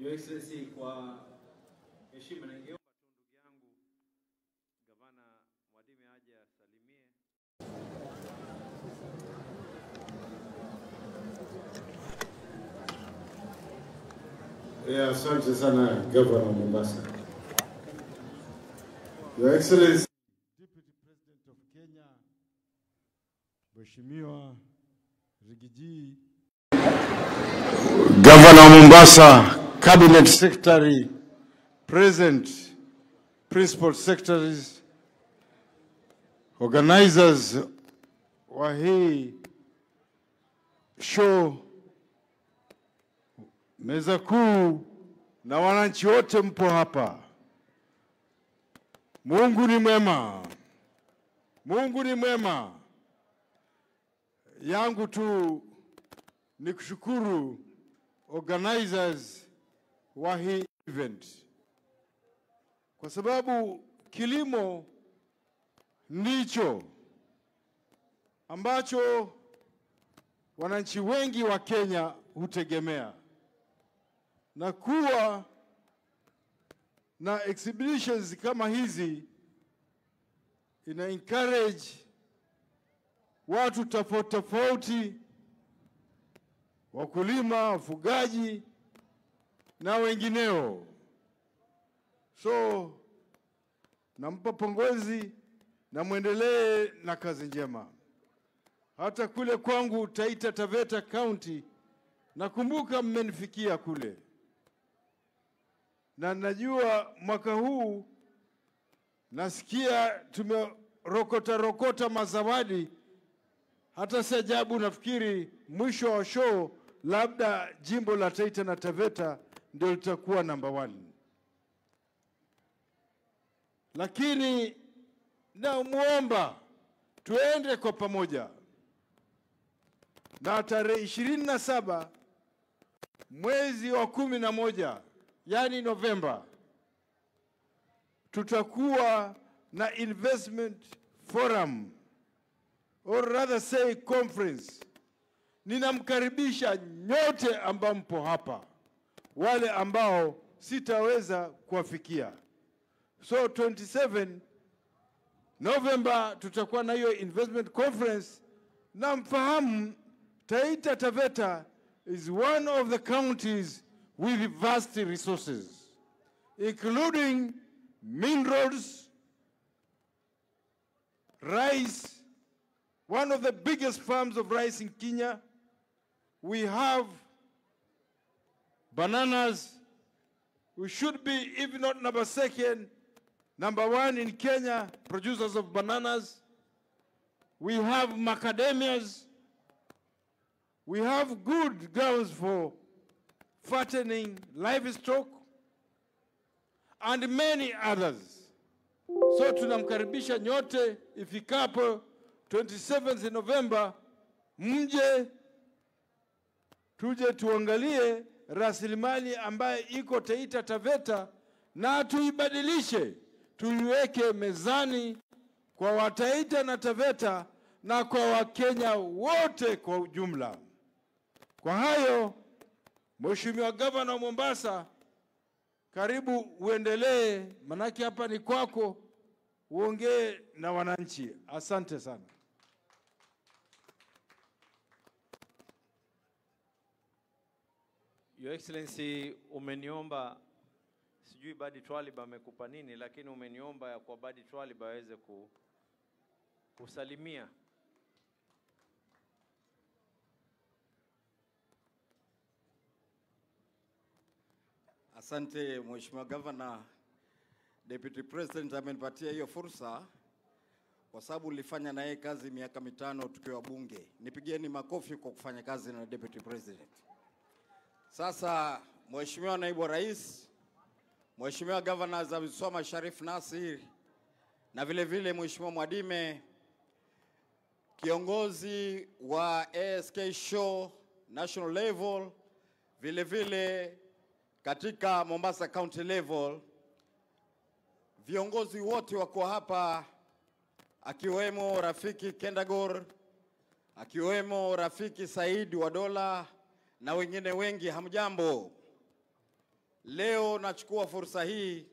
Your Excellency, kwa heshima ningeomba tu ndugu yangu Gavana Mwadime aje asalimie. Yeah, asante sana Governor wa Mombasa. Your Excellency, Deputy President of Kenya, Mheshimiwa Rigiji, Governor wa Mombasa, Cabinet Secretary, Present, Principal Secretaries, organizers wa hii show, meza kuu na wananchi wote mpo hapa. Mungu ni mwema, Mungu ni mwema. Yangu tu ni kushukuru organizers wa hii event kwa sababu kilimo ndicho ambacho wananchi wengi wa Kenya hutegemea na kuwa na exhibitions kama hizi ina encourage watu tofauti tofauti, wakulima, wafugaji na wengineo. So nampa pongezi na mwendelee na kazi njema. Hata kule kwangu Taita Taveta County, nakumbuka mmenifikia kule na najua mwaka huu nasikia tumerokota rokota mazawadi. Hata si ajabu, nafikiri mwisho wa show labda jimbo la Taita na Taveta ndio litakuwa namba one, lakini namwomba tuende kwa pamoja, na tarehe ishirini na saba mwezi wa kumi na moja yani Novemba, tutakuwa na investment forum or rather say conference. Ninamkaribisha nyote ambao mpo hapa, wale ambao sitaweza kuwafikia. So 27 November tutakuwa na hiyo investment conference, na mfahamu Taita Taveta is one of the counties with vast resources, including minerals, rice, one of the biggest farms of rice in Kenya. We have bananas. We should be, if not number second, number one in Kenya, producers of bananas. We have macadamias. We have good grounds for fattening livestock and many others. So tunamkaribisha nyote ifikapo 27th November, mje tuje tuangalie rasilimali ambayo iko Taita Taveta na tuibadilishe, tuiweke mezani kwa Wataita na Taveta na kwa Wakenya wote kwa ujumla. Kwa hayo Mheshimiwa Gavana wa Mombasa, karibu uendelee, manake hapa ni kwako, uongee na wananchi. Asante sana. Your Excellency, umeniomba sijui Badi Twalib amekupa nini, lakini umeniomba ya kwa Badi Twalib aweze ku, kusalimia. Asante Mheshimiwa Gavana. Deputy President amenipatia hiyo fursa kwa sababu nilifanya na yeye kazi miaka mitano tukiwa bunge. Nipigieni makofi kwa kufanya kazi na Deputy President. Sasa Mheshimiwa Naibu wa Rais, Mheshimiwa Gavana Zabiswama Sharif Nasir na vile vile Mheshimiwa Mwadime, kiongozi wa ASK Show national level, vile vile katika Mombasa County level, viongozi wote wako hapa, akiwemo Rafiki Kendagor, akiwemo Rafiki Said wa Dola na wengine wengi. Hamjambo? Leo nachukua fursa hii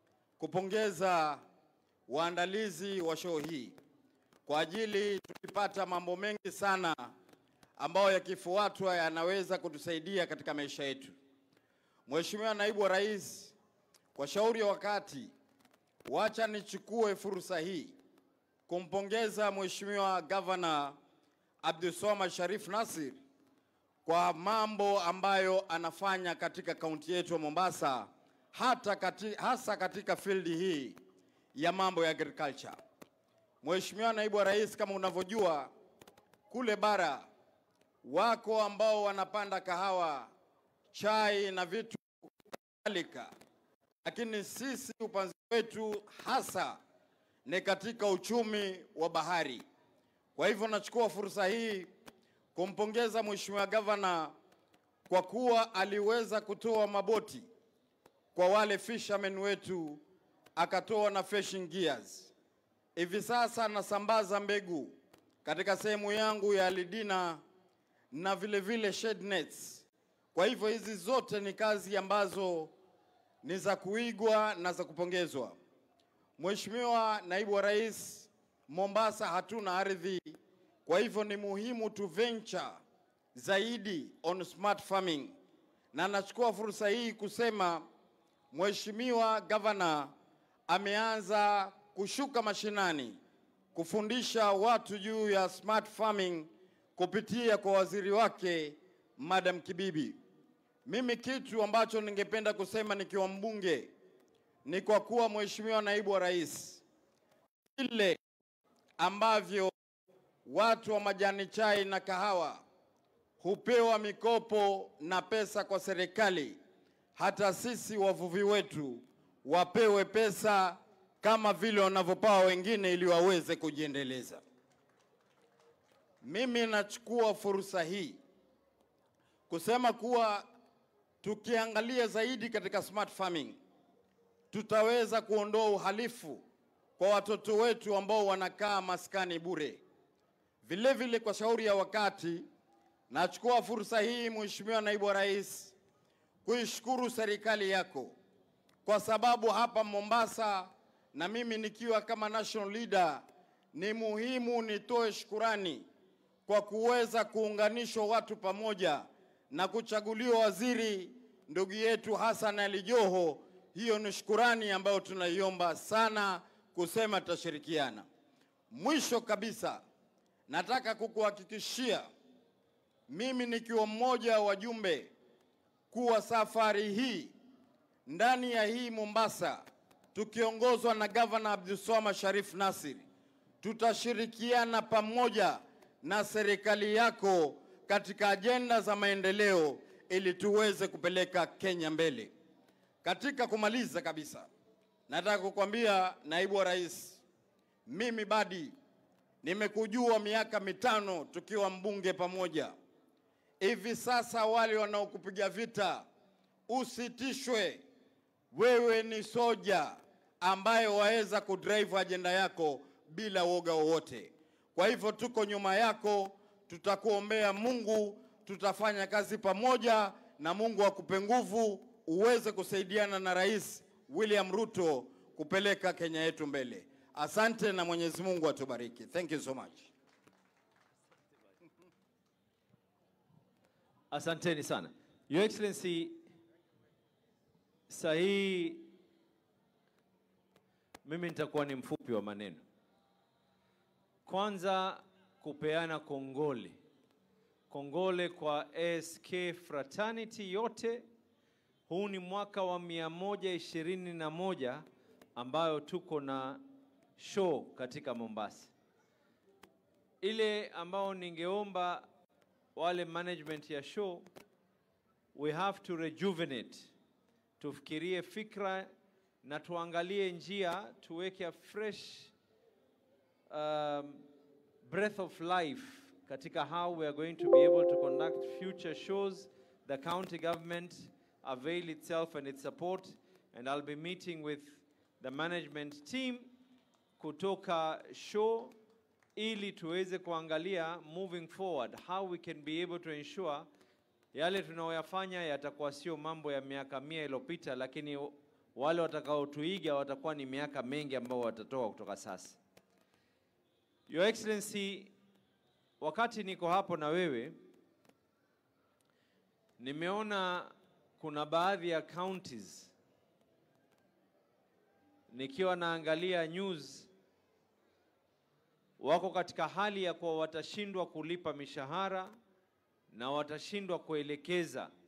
kupongeza waandalizi wa show hii kwa ajili tulipata mambo mengi sana ambayo yakifuatwa yanaweza kutusaidia katika maisha yetu. Mheshimiwa Naibu wa Rais, kwa shauri ya wakati, wacha nichukue fursa hii kumpongeza Mheshimiwa Gavana Abdulswamad Sharif Nassir kwa mambo ambayo anafanya katika kaunti yetu ya Mombasa, hata kati, hasa katika field hii ya mambo ya agriculture. Mheshimiwa Naibu wa Rais, kama unavyojua kule bara wako ambao wanapanda kahawa, chai na vitu kadhalika, lakini sisi upanzi wetu hasa ni katika uchumi wa bahari. Kwa hivyo nachukua fursa hii kumpongeza Mheshimiwa Gavana kwa kuwa aliweza kutoa maboti kwa wale fishermen wetu, akatoa na fishing gears. Hivi sasa nasambaza mbegu katika sehemu yangu ya Lidina na vile vile shade nets. Kwa hivyo hizi zote ni kazi ambazo ni za kuigwa na za kupongezwa. Mheshimiwa Naibu wa Rais, Mombasa hatuna ardhi, kwa hivyo ni muhimu tu venture zaidi on smart farming, na nachukua fursa hii kusema Mheshimiwa Gavana ameanza kushuka mashinani kufundisha watu juu ya smart farming kupitia kwa waziri wake Madam Kibibi. Mimi kitu ambacho ningependa kusema nikiwa mbunge ni kwa kuwa Mheshimiwa Naibu wa Rais, vile ambavyo watu wa majani chai na kahawa hupewa mikopo na pesa kwa serikali, hata sisi wavuvi wetu wapewe pesa kama vile wanavyopewa wengine ili waweze kujiendeleza. Mimi nachukua fursa hii kusema kuwa tukiangalia zaidi katika smart farming tutaweza kuondoa uhalifu kwa watoto wetu ambao wanakaa maskani bure. Vile vile, kwa shauri ya wakati, nachukua fursa hii Mheshimiwa Naibu wa Rais kuishukuru serikali yako kwa sababu hapa Mombasa na mimi nikiwa kama national leader, ni muhimu nitoe shukurani kwa kuweza kuunganishwa watu pamoja na kuchaguliwa waziri ndugu yetu Hassan Ali Joho. Hiyo ni shukurani ambayo tunaiomba sana kusema tutashirikiana. Mwisho kabisa, nataka kukuhakikishia mimi nikiwa mmoja wa wajumbe kuwa safari hii ndani ya hii Mombasa tukiongozwa na gavana Abdulswamad Sharif Nassir tutashirikiana pamoja na serikali yako katika ajenda za maendeleo ili tuweze kupeleka Kenya mbele. Katika kumaliza kabisa, nataka kukwambia naibu wa rais, mimi Badi nimekujua miaka mitano tukiwa mbunge pamoja. Hivi sasa wale wanaokupiga vita usitishwe, wewe ni soja ambaye waweza kudrive ajenda yako bila woga wowote. Kwa hivyo tuko nyuma yako, tutakuombea Mungu, tutafanya kazi pamoja na Mungu akupe nguvu uweze kusaidiana na Rais William Ruto kupeleka Kenya yetu mbele. Asante na Mwenyezi Mungu atubariki. Thank you so much. Asanteni sana. Your Excellency, sahihi mimi nitakuwa ni mfupi wa maneno. Kwanza kupeana kongole, kongole kwa ASK fraternity yote. Huu ni mwaka wa mia moja ishirini na moja ambayo tuko na show katika Mombasa. Ile ambao ningeomba wale management ya show, we have to rejuvenate, tufikirie fikra na tuangalie njia, tuweke a fresh um, breath of life katika how we are going to be able to conduct future shows. The county government avail itself and its support, and I'll be meeting with the management team kutoka show ili tuweze kuangalia moving forward how we can be able to ensure yale tunayoyafanya yatakuwa sio mambo ya miaka mia iliyopita, lakini wale watakaotuiga watakuwa ni miaka mengi ambao watatoka kutoka sasa. Your Excellency, wakati niko hapo na wewe, nimeona kuna baadhi ya counties nikiwa naangalia news wako katika hali ya kuwa watashindwa kulipa mishahara na watashindwa kuelekeza